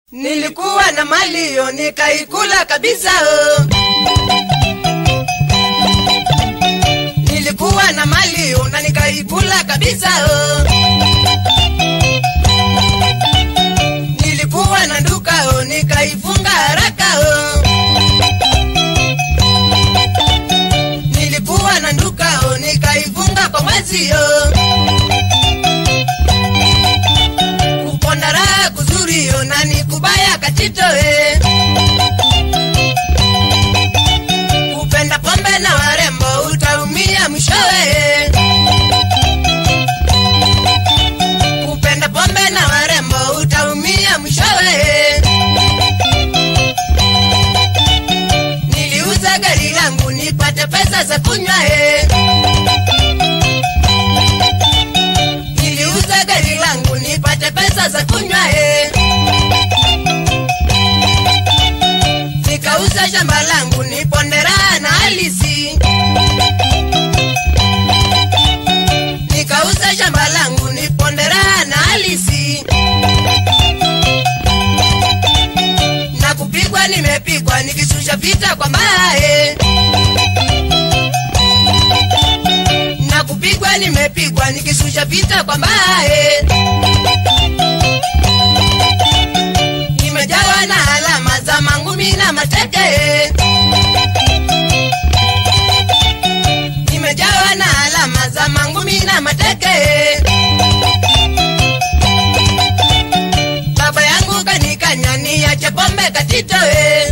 Nilikuwa na mali yo nikaikula kabisa oh. Nilikuwa na mali yo na nikaikula kabisa oh. Nilikuwa na duka oh, nikaifunga haraka oh. Nilikuwa na duka oh, nikaifunga kwa mwezi oh. Kuponda raha kuzuri yo na nikubaya katito eh. Kupenda pombe na warembo utaumia mwishowe eh. Kupenda pombe na warembo utaumia mwishowe eh. Niliuza gari langu nipate pesa za kunywa eh. Niliuza gari langu nipate pesa za kunywa eh. Nikauza shamba langu nipondera na halisi. Nikauza shamba langu nipondera na halisi. Na kupigwa nimepigwa nikishusha vita kwa mbae. Na kupigwa nimepigwa nikishusha vita kwa mbae. Nimejawa na alama za mangumi na mateke. Nimejawa na alama za mangumi na mateke. Baba yangu kanikanya niache pombe katito eh.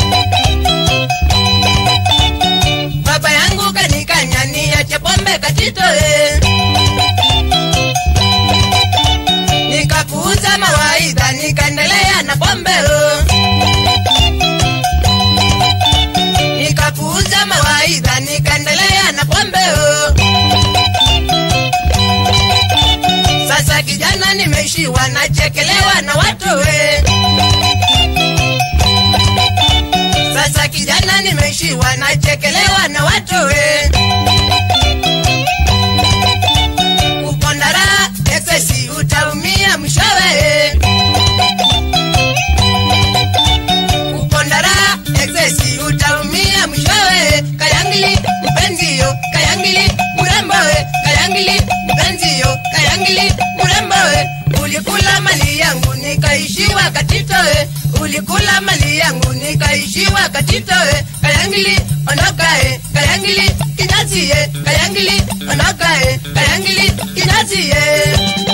Baba yangu kanikanya niache pombe katito eh. Nikapuuza mawaidha nikaendelea na pombe oh. Nikapuuza mawaidha nikaendelea na pombe oh. Sasa kijana nimeishiwa nachekelewa na watu we. Sasa kijana nimeishiwa nachekelewa na watu we. Kuponda raha excess utaumia mwishowe. Kuponda raha excess utaumia mwishowe. Kayangili mpenzi yo, kayangili mrembo we, kayangili mpenzi yo, kayangili mrembo we. Ulikula mali yangu nikaishiwa katito we. Ulikula mali yangu nikaishiwa katito we. Kayangili ondoka e, kayangili kinyasi e, kayangili ondoka e, kayangili kinyasi e.